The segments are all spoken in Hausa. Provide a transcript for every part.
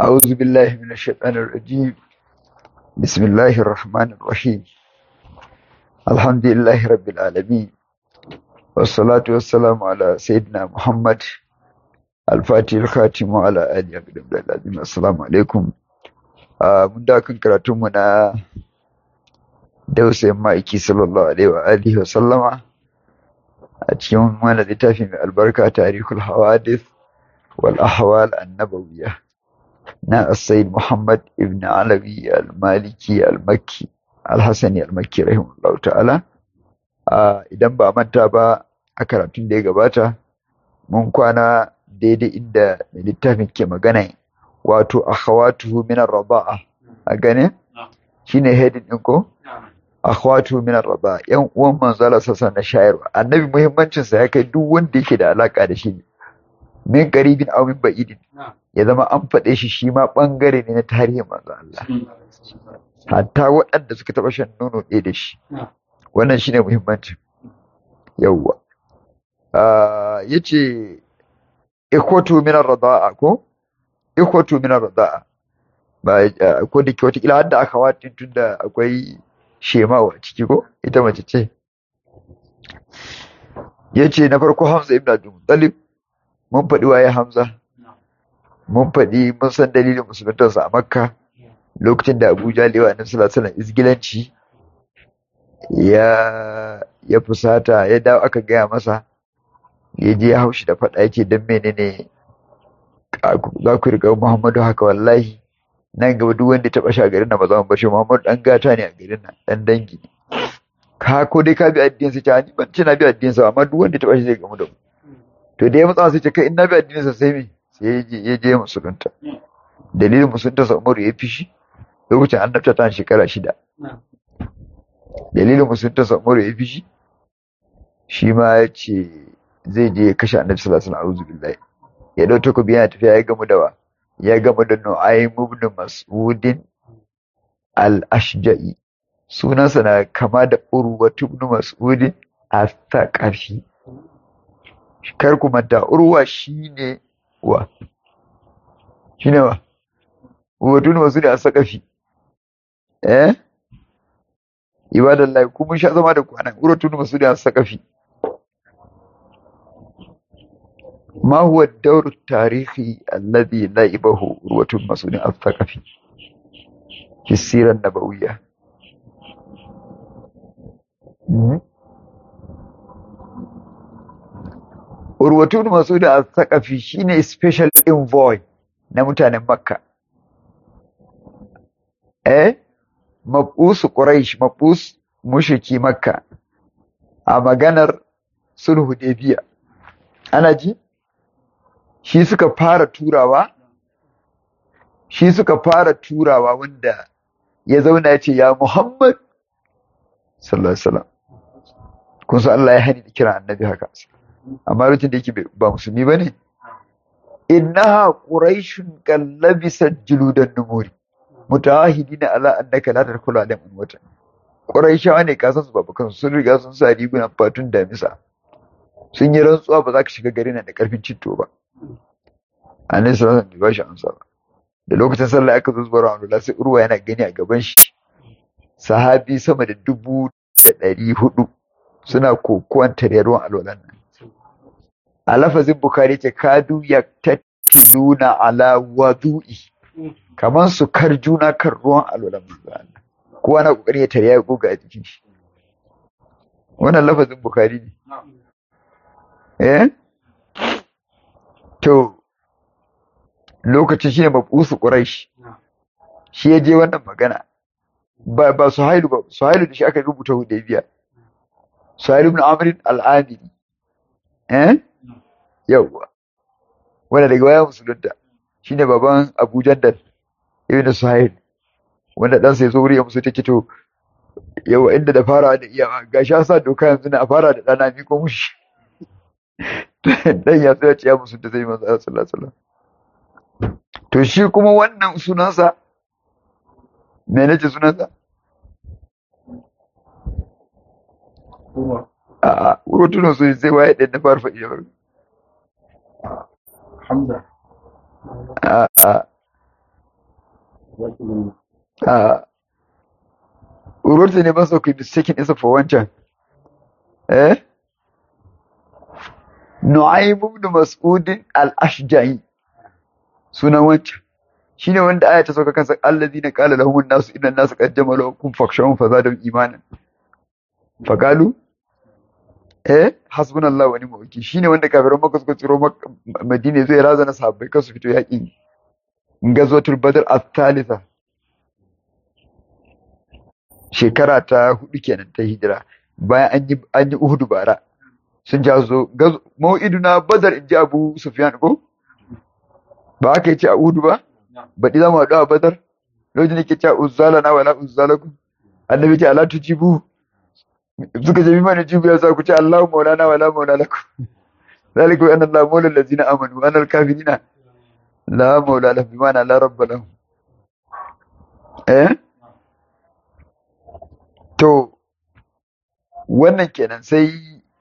أعوذ بالله من الشيطان الرجيم بسم الله الرحمن الرحيم الحمد لله رب العالمين والصلاة والسلام على سيدنا محمد الفاتح الخاتم وعلى آله وصحبه العظيم السلام عليكم آه من داكن كراتمنا dausayin ma'aiki sallallahu alaihi wa alihi wa sallama a cikin wani littafi mai albarka tarihul hawadith wal ahwal annabawiyya na as-sayyid Muhammad ibn Alawi al-Maliki al-Makki al-Hasani al-Makki rahimahullahu ta'ala idan ba manta ba a karatun da ya gabata mun kwana daidai inda littafin ke magana wato akhawatuhu min ar-raba'a a gane shine heading din ko akhwatu min ar-raba yan uwan manzo Allah sallallahu na shayarwa annabi muhimmancin sa ya kai duk wanda yake da alaka da shi min qaribin aw min ba'idin ya zama an faɗe shi shi ma bangare ne na tarihin manzo Allah hatta waɗanda suka taɓa shan nono ɗaya da shi wannan shine muhimmancin yawwa yace ikhwatu min ar-rada'a ko ikhwatu min ar-rada'a ba ko da ke wata kila hadda aka watin tunda akwai shemawa ciki ko ita mace ce ya ce na farko hamza ibn abdul muttalib mun faɗi waye hamza mun faɗi mun san dalilin musuluntarsa a makka lokacin da abuja lewa na sallallahu izgilanci ya ya fusata ya dawo aka gaya masa ya je ya haushi da faɗa yake don menene za ku riga muhammadu haka wallahi nan gaba duk wanda ya taba shi a garin nan ba za mu bashi Muhammadu dan gata ne a garin nan dan dangi ka ko dai ka bi addinin sa ta ni ban ce na bi addinin sa amma duk wanda ya taba shi zai gamu da mu to da ya matsa sai ce kai in na bi addinin sa sai me sai ya je ya je musulunta dalilin musulunta sa Umaru ya fishi lokacin annabta ta shekara shida dalilin musulunta sa Umaru ya fishi shi ma ya ce zai je ya kashe annabi sallallahu alaihi wasallam a'udhu billahi ya dau takobi yana tafiya ya gamu da wa ya gama da Nu'aym ibn Mas'udin al-Ashja'i sunansa na kama da Urwa ibn Mas'udin al-Thaqafi kar ku manta Urwa shine wa shine wa Urwa ibn Mas'udin al-Thaqafi eh ibadallahi kuma sha zama da kwanan Urwa ibn Mas'udin al-Thaqafi ما هو الدور التاريخي الذي لعبه عروة مسعود الثقفي في السيرة النبوية؟ عروة مسعود الثقفي shine special envoy na mutanen Makka. Eh, mabus Quraysh, mabus mushriki Makka a maganar sulhu Hudaybiya. Ana ji? shi suka fara turawa shi suka fara turawa wanda ya zauna ya ce ya Muhammad sallallahu alaihi wasallam kun san Allah ya hani da kira annabi haka amma lokacin da yake ba musulmi bane innaha quraishun kallabisa juludan numuri mutahidina ala annaka la tadkhulu alaihim wata quraishawa ne kasan su babakan sun riga sun sa rigunan fatun damisa sun yi rantsuwa ba za ka shiga garin nan da karfin cinto ba annabi sallallahu alaihi wasallam bai bashi amsa ba da lokacin sallah aka zo zuwa Ramadan sai Urwa yana gani a gaban shi sahabi sama da dubu da ɗari hudu suna kokuwan tare ruwan alwalan nan a lafazin Bukhari ce kadu ya tattiluna ala wadu'i kamar su kar juna kan ruwan alwalan manzo Allah kowa na kokari ya tare ya goga a jikin shi wannan lafazin Bukhari ne eh to lokacin shi ne mabusu ƙuraish shi ya je wannan magana ba ba suhailu ba suhailu da shi aka rubuta hudaybiya suhailu ibn amr al-amiri eh yawa wanda daga baya musulunta shine baban abu jandal ibn suhail wanda dan sai zo wuri ya musu take to yawa inda da fara da iyawa gashi an sa doka yanzu na fara da dana miko mushi dan ya tsaya ce ya musulunta sai manzo sallallahu alaihi wasallam To shi kuma wannan sunansa, me nace sunansa? A'a, wurotunan su sai waye ɗan na fara faɗi da farko. Hamza. A'a, a urwarta ne ba su ku mistaken isa for wancan eh Nu'aym ibn Mas'ud al-Ashja'i sunan wancan shine wanda aya ta sauka kansa allazina qala lahum an-nasu inna an-nasa qad jamalu kum fakshawun fazadahum imanan faqalu eh hasbunallahu wa ni'mal wakeel shine wanda kafiran Makka suka tsiro Madina zai razana sahabbai kan su fito yaƙin gazwatul Badr al-thalitha shekara ta hudu kenan ta hijira bayan an yi an yi Uhud bara sun ja zo mau'iduna Badr in ji Abu Sufyan ko ba aka yi ce a Uhud ba baɗi za mu haɗu a Badar lokacin da ke cewa uzzala na wala uzzalakum annabi ce ala tujibu suka ce mimma jibu ya sa ku ce Allahu maulana wala maula lakum zalika bi anna Allah maula allazina amanu wa anna al-kafirina la maula lahum bima la rabba lahum eh to wannan kenan sai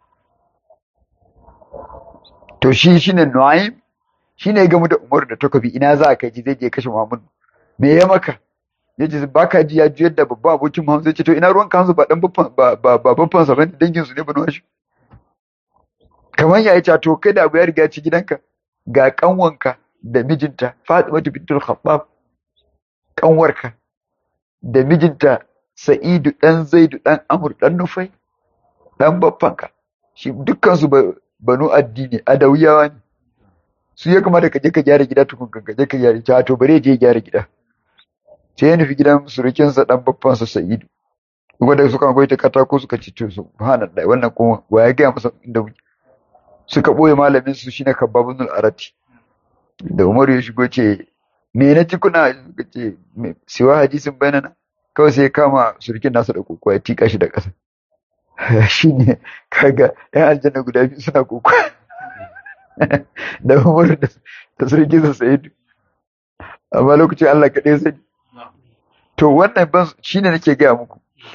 to shi shine Nu'aym shine ya gamu da Umar da takobi ina za ka ji zai je kashe Muhammad me ya maka yace baka ji ya juyar da babban abokin Muhammad zai ce to ina ruwan kansu ba dan babban ba ba babban sa bane dangin su ne bano shi kamar ya ce to kai da abu ya riga ci gidanka ga kanwanka da mijinta Fatima bintul Khattab kanwarka da mijinta Sa'idu dan Zaidu dan Amr dan Nufai dan babbanka shi dukkan su banu addini adawiyawa ne su ya kamata ka je ka gyara gida tukun ka je ka gyara ta to bare je gyara gida sai ya nufi gidan surukinsa dan babban sa Sa'idu wanda suka goyi ta katako suka ci to subhanallah wannan kuma wa ya gaya masa inda muke suka boye malamin su shine Kabbabun al-Arati da Umaru ya shigo ce me na ci kuna suka ce siwa hadisin bayanana kawai sai ya kama surukin nasa da kokowa ya tika shi da ƙasa shine kaga yan aljanna guda biyu suna kokowa da Umaru da surukin sa Sa'idu amma lokacin Allah kaɗai sani to wannan ban shine nake gaya muku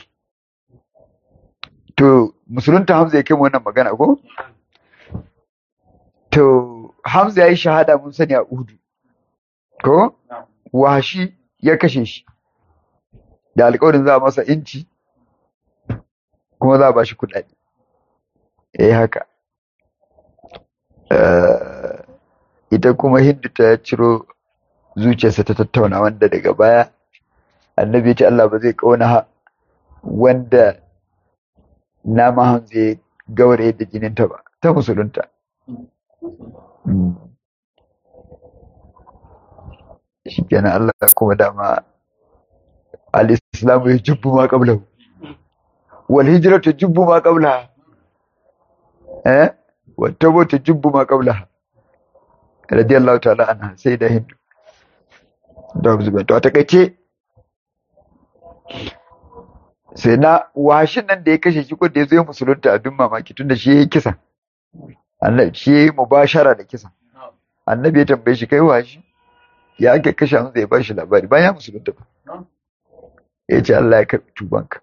to musulunta Hamza ya kai wannan magana ko to Hamza ya yi shahada mun sani a Uhudu ko washi ya kashe shi da alƙawarin za a masa inci kuma za a ba shi kuɗaɗe eh haka ita kuma Hindu ta ciro zuciyarsa ta tattauna wanda daga baya annabi ya ce Allah ba zai kauna wanda nama hamza ya gaure da jininta ba ta musulunta shi kenan Allah kuma dama al-islamu ya jubbu ma qablahu wal hijratu jubbu ma qablaha eh wa tawbatu jubbu ma qablaha radiyallahu ta'ala anha sai da hindu da zuba to a takaice sai na washin nan da ya kashe shi ko da ya zo ya musulunta abin mamaki tun da shi ya yi kisa annabi shi ya yi mubashara da kisa annabi ya tambaye shi kai washi ya ake kashe hamza ya bashi labari bayan ya musulunta ba ya ce Allah ya karbi tubanka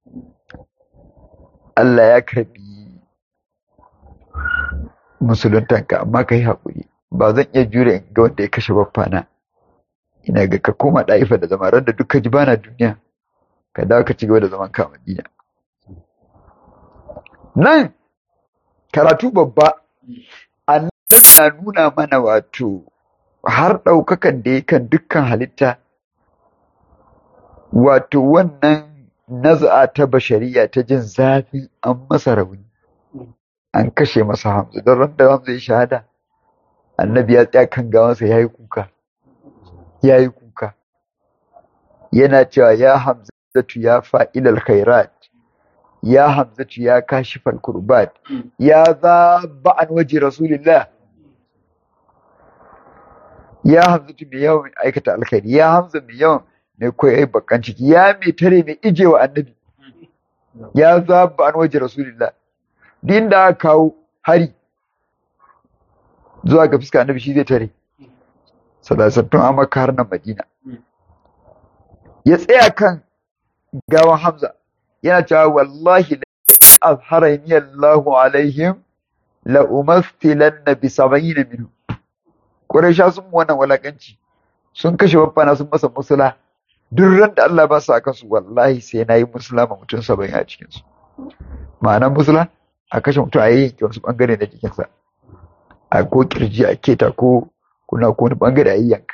Allah ya karbi musuluntanka amma ka yi haƙuri ba zan iya jure in ga wanda ya kashe baffana ina ga ka koma ɗaifa da zama ran da duka ji bana duniya ka dawo ka ci gaba da zaman ka Madina. Nan karatu babba annabi na nuna mana wato har ɗaukakan da ya kan dukkan halitta wato wannan naza'a ta bashariya ta jin zafi an masa rauni an kashe masa hamza don ran da hamza ya shahada annabi ya tsaya kan gawansa ya yi kuka ya yi kuka yana cewa ya hamza hamzatu ya fa'ilal khairat ya hamzatu ya kashifal kurbat ya zaba an waje rasulillah ya hamzatu mai yawan aikata alkhairi ya hamza mai yawan mai koyi bakan ciki ya mai tare mai ijewa annabi ya zaba an waje rasulillah din da aka kawo hari zuwa ga fuska annabi shi zai tare sadasattun amaka har nan madina ya tsaya kan gawan Hamza yana cewa wallahi la azharani Allahu alaihim la umathilanna bi sab'in minhu Quraysha sun wannan walakanci sun kashe babbana sun masa musula duk ran da Allah ba su aka su wallahi sai na yi musulama mutum saba'in a cikinsu ma'anar musula a kashe mutum a yanke wasu bangare na jikinsa a ko kirji a keta ko kuna ko wani bangare a yanka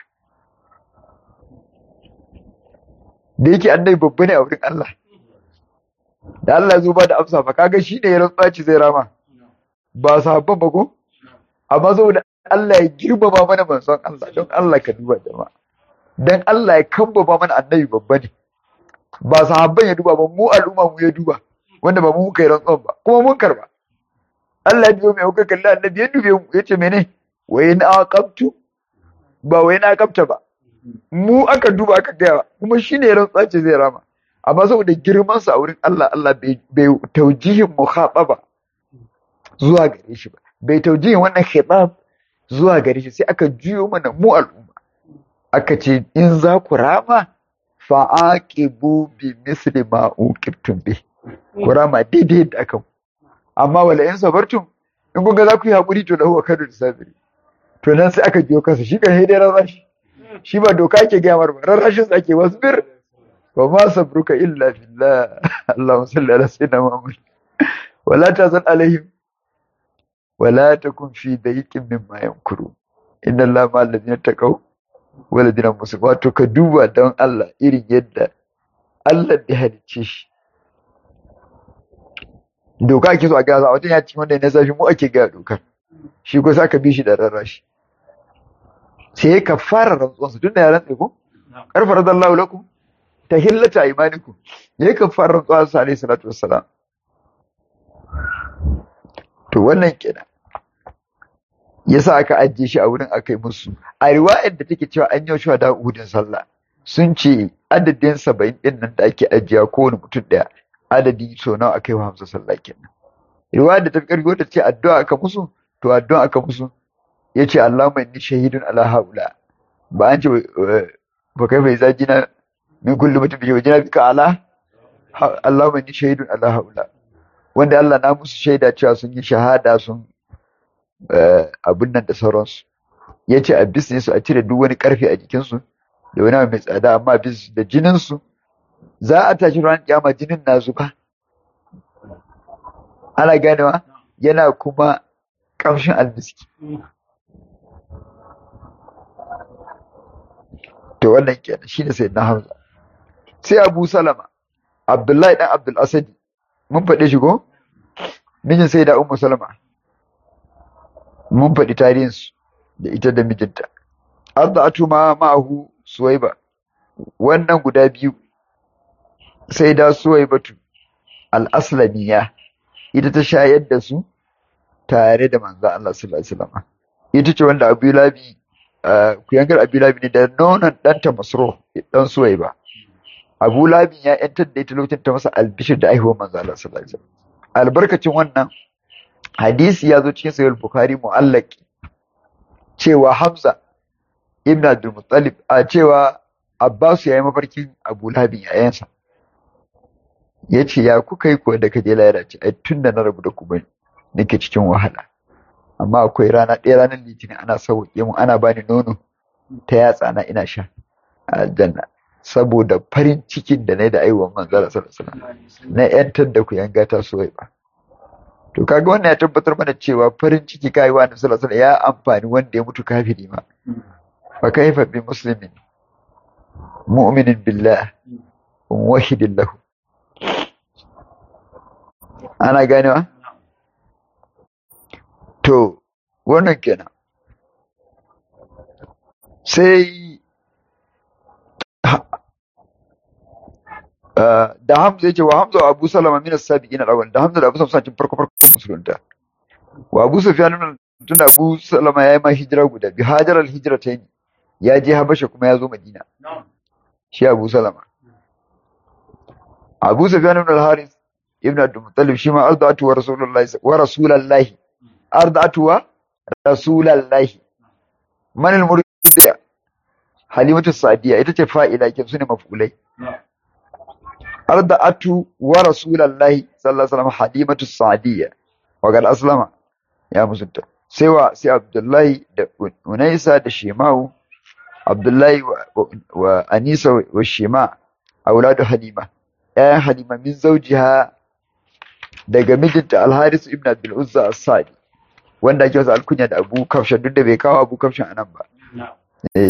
da yake annabi babba ne a wurin Allah da Allah zo ba da amsa fa kaga shi ne ya rantsa ci zai rama ba sahabban ba ko amma saboda Allah ya girmama mana manzon Allah don Allah ka duba jama'a dan Allah ya kambaba mana annabi babba ne ba sahabban ya duba ba mu al'umma mu ya duba wanda ba mu muka yi rantsuwan ba kuma mun karba Allah ya biyo mai kuka kalli annabi ya dube mu yace mene wa in aqabtu ba wa in aqabta ba mu aka duba aka gaya kuma shine ya rantsa ce zai rama amma saboda girman sa a wurin Allah Allah bai bai taujihin mukhataba zuwa gare shi ba bai taujihin wannan khitab zuwa gare shi sai aka juyo mana mu al'umma aka ce in za ku rama fa'aqibu bi misli ma uqibtum bi ku rama daidai da aka amma wala in sabartum in kun ga za ku yi hakuri to lahu kadu sabiri to nan sai aka biyo kansa shi kan dai rarrashi shi ba doka ake gaya mar ba rarrashin sa ake wasbir wa ma sabruka illa billah Allahumma salli ala sayyidina Muhammad wala tazal alaihim wala takun fi dayqin mimma yamkuru inna Allah ma alladhina taqaw wala dina musu wato ka duba don Allah irin yadda Allah da halicce shi doka ake so a gaza wajen ya ci wanda ne sashi mu ake gaya dokar shi ko saka bi shi da rarrashi sai ya kafara rantsuwansa tunda ya rantse ko karfar radallahu lakum tahillata imanikum ya kafara rantsuwansa alayhi salatu wassalam to wannan kenan yasa aka ajiye shi a wurin aka yi musu a riwayar da take cewa an yi shi da uhudin sallah sun ce adadin saba'in din nan da ake ajiya kowane mutum daya adadi so nawa aka yi wa hamsa sallah kenan riwayar da ta fi karfi wata ce addu'a aka musu to addu'a aka musu ya ce Allahumma inni shahidun ala haula ba an ce ba kai bai zaji na min kullu mutum bi wajina bika ala Allahumma inni shahidun ala haula wanda Allah na musu shaida cewa sun yi shahada sun abin nan da sauransu ya ce a bis su a cire duk wani karfe a jikinsu da wani mai tsada amma bis da jininsu za a tashi ran kyama jinin na zuba ana ganewa yana kuma kamshin almiski to wannan kenan shine sai na hamza sai abu salama abdullahi dan abdul asadi mun faɗe shi ko mijin sai da ummu salama mun faɗi tarihinsu da ita da mijinta arda'atu ma ma'ahu suwaiba wannan guda biyu sai da suwaibatu al-aslamiya ita ta shayar da su tare da manzo Allah sallallahu alaihi wasallam ita ce wanda Abu Labi kuyangar Abu Labi ne da nonon ɗanta Masro dan suwaiba Abu Labi ya yantar da ita lokacin ta masa albishir da aihuwar manzo Allah sallallahu alaihi wasallam albarkacin wannan hadisi ya zo cikin sahih bukhari mu'allaki cewa hamza ibn abdul muttalib a cewa abbas ya yi mafarkin abu labin yayansa ya ce ya kuka yi kuwa da kaje lahira ce ai tun da na rabu da ku bane nake cikin wahala amma akwai rana ɗaya ranar litinin ana sauke mu ana bani nono ta yatsa na ina sha a aljanna saboda farin cikin da na yi da aiwon manzara sallallahu alaihi wasallam na yantar da ku yanga ta soyayya ba to kaga wannan ya tabbatar mana cewa farin ciki kai wa annabi sallallahu alaihi ya amfani wanda ya mutu kafiri ma fa kaifa bi muslimin mu'minin billah wahidin lahu ana ganewa to wannan kenan sai da Hamza yake wa Hamza wa Abu Salama min as-sabiqin al-awwal da Hamza da Abu Salama cikin farko farko musulunta wa Abu Sufyan tun da Abu Salama yayi ma hijira guda bi hajar al-hijratayn ya je Habasha kuma ya zo Madina shi Abu Salama Abu Sufyan ibn al-Harith ibn Abdul Muttalib shi ma ardatu wa Rasulullahi wa Rasulullahi ardatu wa Rasulullahi man al-murdiya Halimatu Sadiya ita ce fa'ila kin sune mafulai arda'atu wa rasulallahi sallallahu alaihi wasallam halimatu sa'diyya wa gal aslama ya musulta sai wa sai abdullahi da unaisa da shemau Abdullahi wa, wa Anisa wa Shima auladu Halima ƴaƴan Halima min zawjiha daga mijinta Al-Haris ibn Abdul Uzza As-Sadi wanda ake wasa alkunya da Abu Kafshan duk da bai kawo Abu Kafshan anan ba eh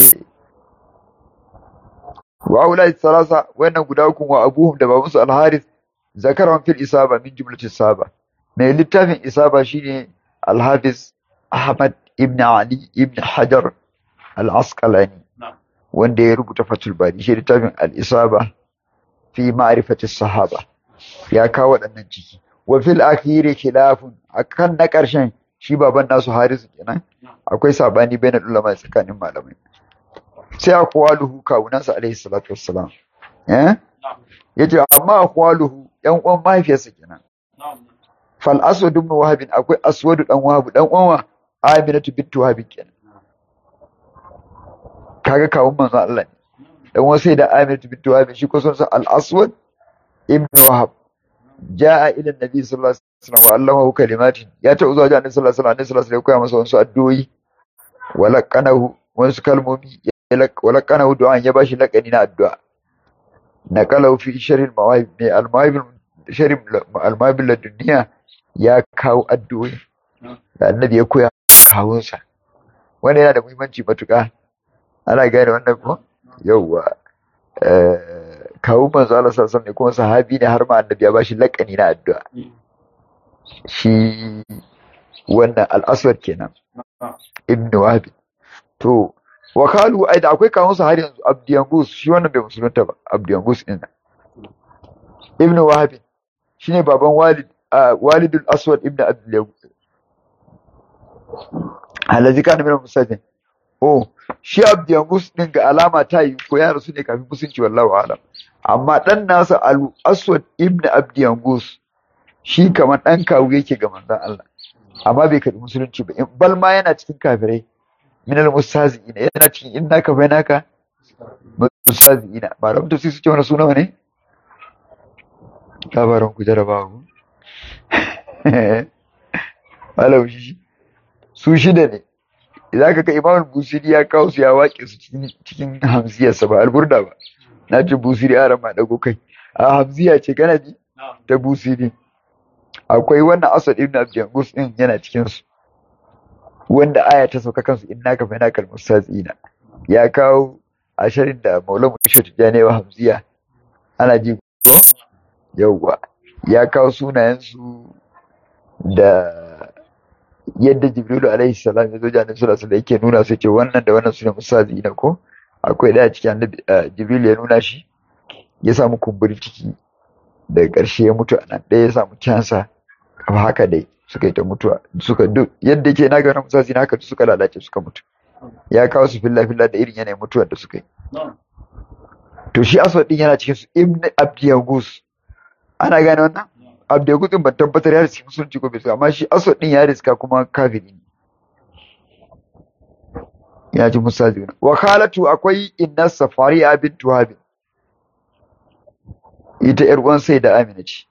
wa aulai salasa wannan guda uku wa abuhum da babansu Al-Haris zakaran fil isaba min jumlatis saba mai littafin isaba shine Al-Hafiz Ahmad ibn Ali ibn Hajar Al-Asqalani wanda ya rubuta Fathul Bari shi littafin Al-Isaba fi ma'rifati sahaba ya kawo waɗannan ciki wa fil akhiri khilafun akan na ƙarshen shi baban nasu Harisu kenan akwai sabani bainal ulama tsakanin malamai sai aqwaluhu kawunansa alaihi salatu wassalam eh yace amma aqwaluhu yan uwan mahaifiyarsa kenan fal aswad ibn wahab akwai aswad dan wahab dan uwan aminatu bint wahab kenan kaga kawun manzon Allah ne dan uwan sai da aminatu bint wahab shi ko son al aswad ibn wahab jaa ila nabi sallallahu alaihi wasallam wa allamahu kalimatin ya ta zuwa ga annabi sallallahu alaihi wasallam sallallahu alaihi wasallam ya koya masa wasu addu'o'i wa laqanahu wasu kalmomi wa laqanahu du'an ya bashi laqani na addu'a naqalahu fi sharh al-mawahib ne al-mawahib sharh al-mawahib ladunniya ya kawo addu'o'i da annabi ya koya kawunsa wanda yana da muhimmanci matuƙa ana gane wannan ko yauwa kawo manzo Allah sallallahu alaihi kuma sahabi ne har ma annabi ya bashi laƙani na addu'a shi wannan al-aswad kenan ibn wahab to wakalu ai da akwai kawunsa har yanzu abdiyangus shi wannan bai musulunta ba abdiyangus din ibn wahab shine baban walid walidul aswad ibn abdul alazi kana min musajin oh shi abdiyangus din ga alama ta yi ko ya rasu ne kafin musulunci wallahi alam amma dan nasa al aswad ibn abdiyangus shi kamar dan kawu yake ga manzon Allah amma bai karbi musulunci ba bal ma yana cikin kafirai min al mustazi'ina yana cikin innaka bainaka mustazi'ina malam to sai su ce wani suna ne labarin ku jarabawa ku malam shi su shida ne idan ka kai imamul busiri ya kawo su ya waƙe su cikin hamziyarsa ba alburda ba na ce busiri a rama dago kai a hamziya ce kana ji ta busiri akwai wannan asad ibn abdiyangus din yana cikin su wanda aya ta sauka kansu inna ka fa nakal mustazina ya kawo asharin da maulamu shi tijani wa hamziya ana ji yauwa ya kawo sunayen su da yadda jibrilu alaihi salam ya zo janin sura da yake nuna su ce wannan da wannan sune musazi na ko akwai daya cikin annabi jibrilu ya nuna shi ya samu kumburin ciki daga ƙarshe ya mutu a nan ɗaya ya samu cansa kama haka dai suka yi ta mutuwa suka duk yadda ke na gana musazi na haka suka lalace suka mutu ya kawo su filla filla da irin yanayin mutuwar da suka yi to shi aswad din yana cikin su ibn abdiyagus ana gane wannan abdiyagus din ban tabbatar ya riski musulunci ko bai riska amma shi aswad din ya riska kuma kafiri ne ya ji musazi wa khalatu akwai inna safariya bint wahab ita yar uwan sai da amina ce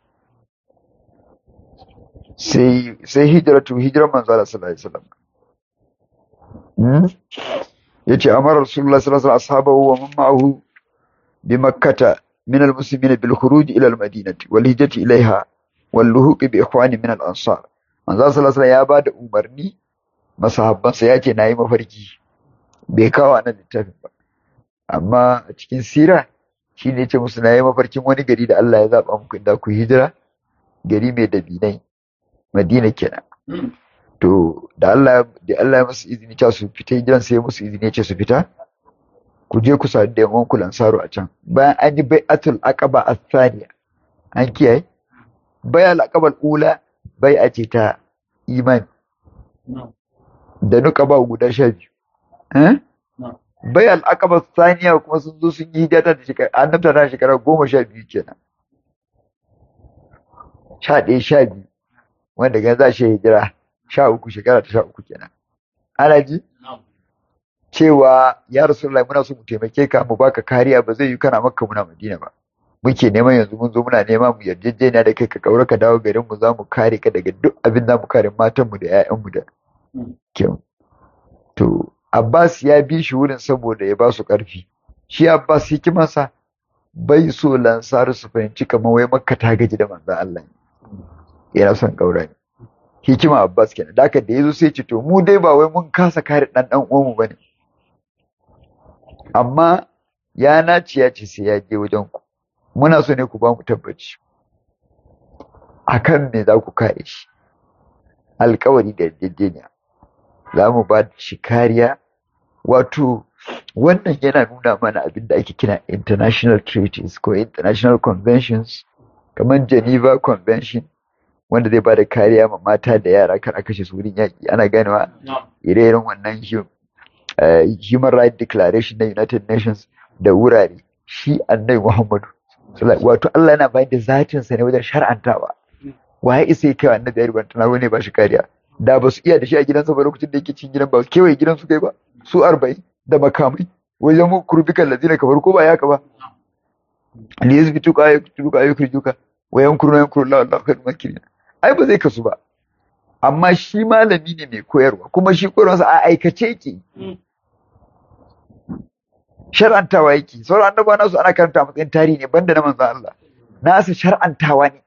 sai sai hijratu hijran manzo Allah sallallahu alaihi wasallam hmm yace amara rasulullah sallallahu alaihi wasallam ashabahu wa man ma'ahu bi makkah min al-muslimin bil khuruj ila al-madinati wal hijrati ilaiha wal luhuq bi ikhwani min al-ansar manzo sallallahu alaihi wasallam ya bada umarni masahabbansa yace nayi mafarki bai kawo nan littafin ba amma a cikin sira shi ne ce musu nayi mafarkin wani gari da Allah ya zaba muku inda ku hijira gari mai dabinai Madina kenan to da Allah da Allah ya musu izini ta su fita hijiran sai musu izini ce su fita ku je ku sadu da yan ku lansaru a can bayan an yi bai'atul aqaba athaniya an kiyaye bai'al aqaba ula bai'a ce ta imani da nuqaba guda sha biyu eh bai'al aqaba athaniya kuma sun zo sun yi hijira da shekara annabta ta shekara goma sha biyu kenan sha ɗaya sha biyu wanda gan za shi hijira sha uku shekara ta sha uku kenan ana ji cewa ya rasulullahi muna so mu taimake ka mu baka kariya ba zai yi kana makka muna madina ba muke neman yanzu mun zo muna nema mu yarjejeniya da kai ka kaura ka dawo garin mu za mu kare ka daga duk abin da mu kare matan mu da ƴaƴan mu da kyau to Abbas ya bi shi wurin saboda ya ba su ƙarfi shi Abbas hikimarsa bai so lansaru su fahimci kamar wai makka ta gaji da manzan Allah yana son ƙaura ne hikima Abbas kenan da haka da yazo sai ce to mu dai ba wai mun kasa kare dan dan uwanmu bane amma ya naci ya ce sai ya je wajen ku muna so ne ku ba mu tabbaci akan me za ku kare shi alkawari da yarjejeniya za mu ba shi kariya wato wannan yana nuna mana abin da ake kira international treaties ko international conventions kamar geneva convention wanda zai ba da kariya ma mata da yara kar a kashe su wurin yaƙi ana ganewa ire-iren wannan human rights declaration na united nations da wurare shi annai muhammadu wato allah yana bayan da zatinsa ne wajen shar'antawa waye isa ya kai wa annabi ya rubanta na wani ba shi kariya da ba su iya da shi a gidansa ba lokacin da yake cikin gidan ba su kewaye gidan su kai ba su arba'in da makamai wajen mu kurbikan lazina kamar ko ba ya ka ba li yazbi tuka ya tuka ya kurjuka wayan kurna yan kurla Allah kai makirin ai ba zai kasu ba amma shi malami ne mai koyarwa kuma shi koyarwarsa a aikace yake shar'antawa yake sauran annaba nasu ana karanta matsayin tarihi ne banda na manzon Allah nasu shar'antawa ne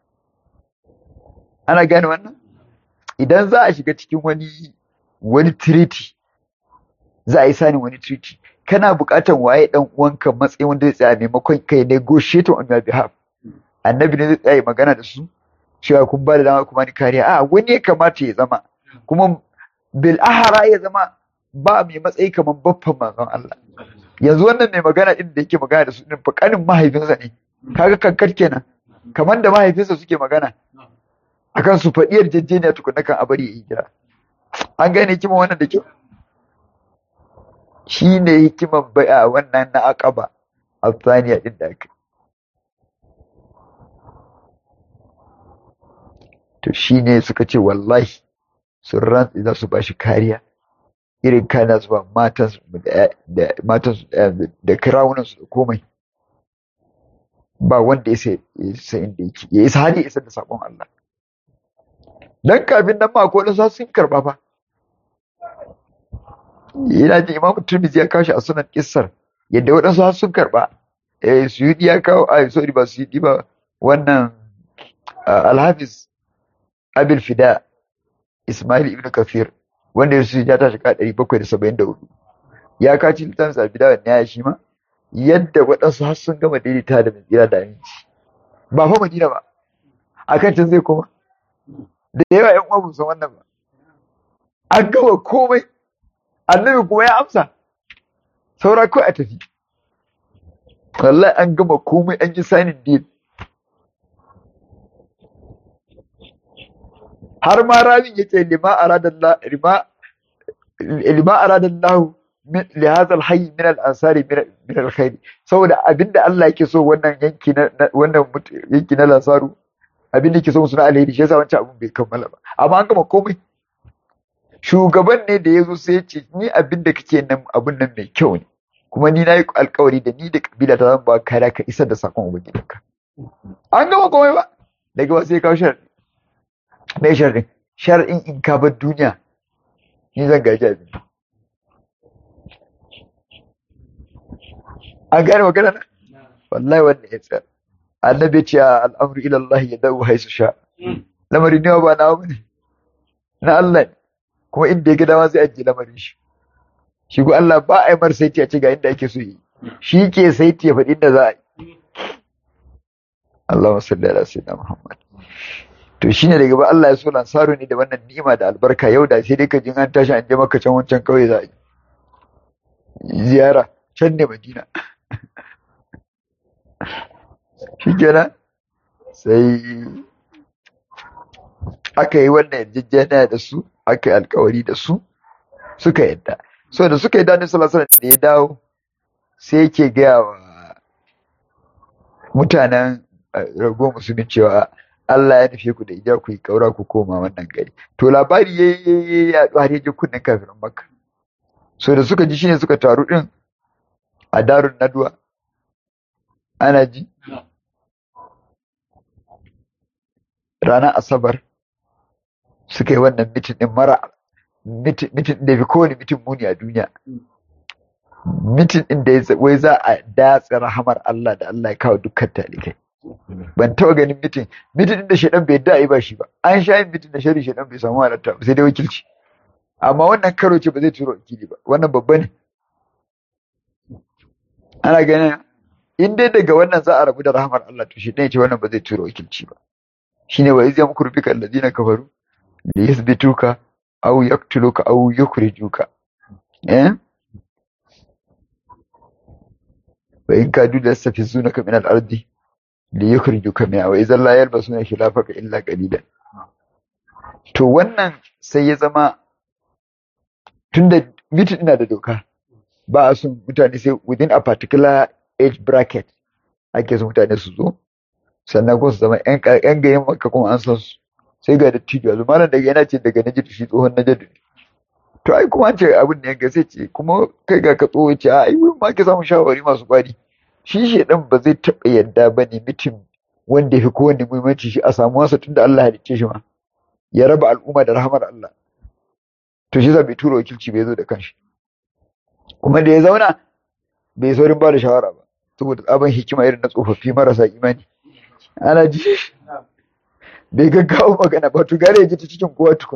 ana gane wannan idan za a shiga cikin wani wani treaty za a yi sani wani treaty kana buƙatar waye dan uwanka matsayin wanda zai tsaya maimakon kai negotiate on your behalf annabi ne zai tsaya magana da su cewa kun ba da dama kuma ni kariya a wani ya kamata ya zama kuma bil ahara ya zama ba mai matsayi kamar baffan manzon Allah yanzu wannan mai magana din da yake magana da su din fakanin mahaifinsa ne kaga kankar kenan kamar da mahaifinsa suke magana akan su faɗi yarjejeniya tukunna kan a bari ya yi jira an gane hikiman wannan da kyau shi ne hikiman bai'a wannan na aqaba a tsaniya din da aka to shi ne suka ce wallahi sun rantsi za su ba shi kariya irin kana zuwa matansu da matansu da kirawunansu da komai ba wanda ya sa inda yake ya isa hali isa da sabon Allah dan kafin nan ma ko da sun karba fa yana ji imamu turmizi ya kawo shi a sunan kissar yadda waɗansu har sun karba eh suyudi ya kawo ai sorry ba suyudi ba wannan alhafiz abil fida ismail ibn kafir wanda ya ya tashi ka ɗari bakwai da saba'in da hudu ya kaci littafin sa fida wannan ya shi ma yadda waɗansu har sun gama daidaita da mai tsira da aminci ba fa madina ba akan can zai koma da yawa ‘yan uwa san wannan ba. An gama komai, annabi kuma ya amsa, saura kawai a tafi. Wallahi an gama komai an yi sanin deal. Har ma rabin ya ce lima aradallah lima aradallahu li hadha al-hayy min al-ansari min al-khair saboda abinda Allah yake so wannan yanki na wannan yanki na lansaru abin da ke so suna alheri shi yasa wancan abin bai kammala ba amma an gama komai shugaban ne da ya zo sai ya ce ni abin da kake nan abin nan mai kyau ne kuma ni na yi alkawari da ni da kabila ta zan ba kariya ka isar da sakon ubangijinka an gama komai ba daga wasu ya kawo sharadi mai sharadin sharadin in ka bar duniya ni zan gaji abin an gane magana na wallahi wannan ya tsaya annabi ce al'amru ila Allah ya dawo haisu sha lamarin ne ba na bane na Allah ne kuma inda ya ga dama zai ajiye lamarin shi shi ko Allah ba a yi mar saiti a ce ga inda ake so yi shi ke saiti ya faɗi inda za a yi Allahumma salli ala sayyidina Muhammad to shine daga ba Allah ya so lansaru ne da wannan ni'ima da albarka yau da sai dai ka jin an tashi an je maka can wancan kauye za a yi ziyara can ne Madina shi kenan sai aka yi wannan yarjejeniya da su aka yi alkawari da su suka yadda so da suka yi dani salasala da ya dawo sai yake gaya wa mutanen rago musulmin cewa Allah ya nufe ku da ija ku yi kaura ku koma wannan gari to labari ya yi yaɗu har yaje kunnen kafirin makka so da suka ji shine suka taru din a darun nadwa ana ji ranar asabar suka yi wannan mitin din mara mitin da fi kowane mitin muni a duniya mitin din da wai za a datsa rahamar Allah da Allah ya kawo dukkan talikai ban taɓa ganin mitin mitin din da shaidan bai da ba shi ba an sha yin mitin da shari shaidan bai samu halatta ba sai dai wakilci amma wannan karo ce ba zai turo wakili ba wannan babba ne ana ganin in dai daga wannan za a rabu da rahamar Allah to shaidan ya ce wannan ba zai turo wakilci ba shine wa iz yamkuru bika alladhina kafaru li yuthbituka aw yaqtuluka aw yukhrijuka eh wa in kadu yastafizunaka min al-ardi li yukhrijuka minha wa idhan la yalbasuna khilafaka illa qalilan to wannan sai ya zama tunda mitin ina da doka ba a son mutane sai within a particular age bracket ake son mutane su zo sannan kuma su zama yan gayen maka kuma an san su sai ga dattijo yanzu malam daga yana ce daga najidu shi tsohon najidu ne to ai kuma an ce abin da yanka sai ce kuma kai ga ka tsoho ce ai wurin ma ke samun shawarwari masu kwari shi shedan ba zai taɓa yadda ba ne mitin wanda ya fi kowanne muhimmanci shi a samu wasa tunda Allah halicce shi ma ya raba al'umma da rahamar Allah to shi bai tura wakilci bai zo da kanshi kuma da ya zauna bai saurin ba da shawara ba saboda tsaban hikima irin na tsofaffi marasa imani ana ji bai gaggawa magana ba to gare ya ji ta cikin kowa tukun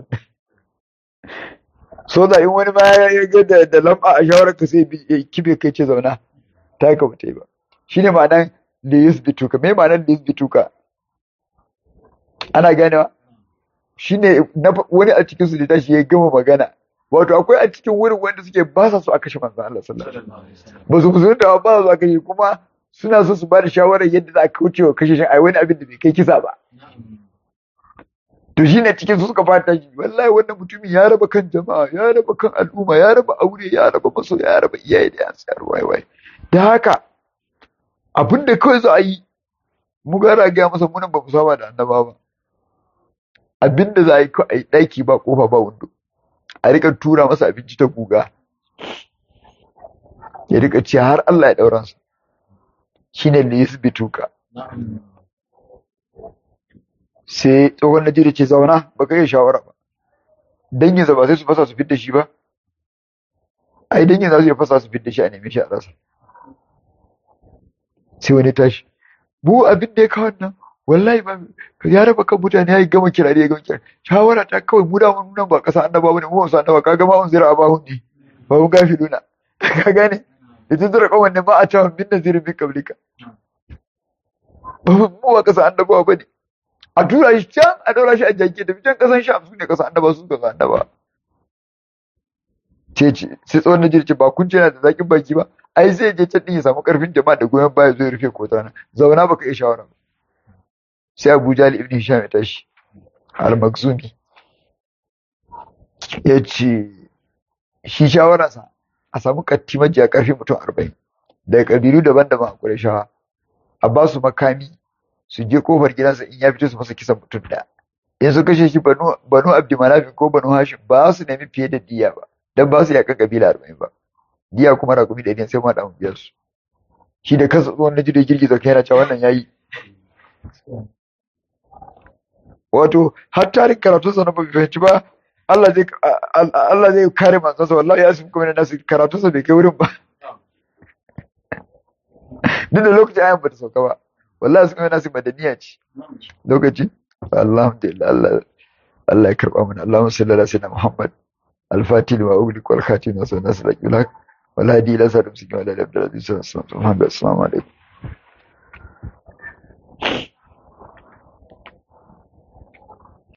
so da in wani ma ya ga da da lamba a shawarar ka sai ya kibe kai ce zauna ta ka bata yi ba shine ma'anar da yusbituka me ma'anar da yusbituka ana ganewa shine wani a cikin su da tashi ya gama magana wato akwai a cikin wurin wanda suke ba sa so a kashe manzon Allah sallallahu alaihi wasallam ba su musulunta ba su a kashe kuma suna so su ba da shawarar yadda za a kauce wa kashe shi a wani abin da bai kai kisa ba to shine cikin su suka fata shi wallahi wannan mutumin ya raba kan jama'a ya raba kan al'umma ya raba aure ya raba maso ya raba iyaye da yansu yar wai wai da haka abin da kawai za a yi mu gara ga masa munan ba mu saba da annaba ba abin da za a yi kawai a yi ɗaki ba kofa ba wando a rika tura masa abinci ta guga ya rika ci har Allah ya ɗauran sa shine ne yusbituka sai tsohon Najeriya ce zauna ba ka yi shawara ba danginsa ba sai su fasa su fidda shi ba ai dangin za su iya fasa su fidda shi a neme shi a rasa sai wani tashi bu abin da ya kawo nan wallahi ba ya raba kan mutane ya yi gama kirare ya gama kirare shawara ta kawai mu da mun nan ba kasa annaba bane mu wasu annaba kaga ma un zira abahun ne ba mun gafi duna ka gane idan zira kawai ne ma a cewa min nazirin min kablika ba mu ba kasa annaba bane a tura shi can a daura shi a jaki da can kasan sham su ne kasa annaba su kasa annaba ce ce sai tsawon na jirce ba kun ce na da zakin baki ba ai zai je can din ya samu karfin jama'a da goyon baya zai rufe kota na zauna baka iya shawara ba sai Abu Jahl ibn Hisham ya tashi al-Makhzumi ya ce shi shawararsa a samu katti majiya karfi mutum arba'in daga kabilu daban-daban a Qurayshawa a ba su makami su je kofar gidansa in ya fito su masa kisan mutum ɗaya in su kashe shi banu banu Abdulmanaf ko banu Hashim ba su nemi fiye da diya ba dan ba su yakan kabila arba'in ba diya kuma rakumi ɗari sai ma da biyar su shi da kansa tsohon na da girgiza kai yana cewa wannan yayi wato har tarin karatun sa na bai fahimci ba Allah zai Allah zai kare manzansa wallahi ya sun kuma nasu karatun sa bai kai wurin ba duk da lokacin ayan ba ta sauka ba wallahi sun kuma nasu madaniya ce lokaci alhamdulillah Allah Allah ya karba mana Allahumma salli ala sayyidina Muhammad al-fatih wa ughliq wal khatim wa sallallahu alaihi wa sallam wal hadi ila sallam wa ala alihi wa sahbihi assalamu alaikum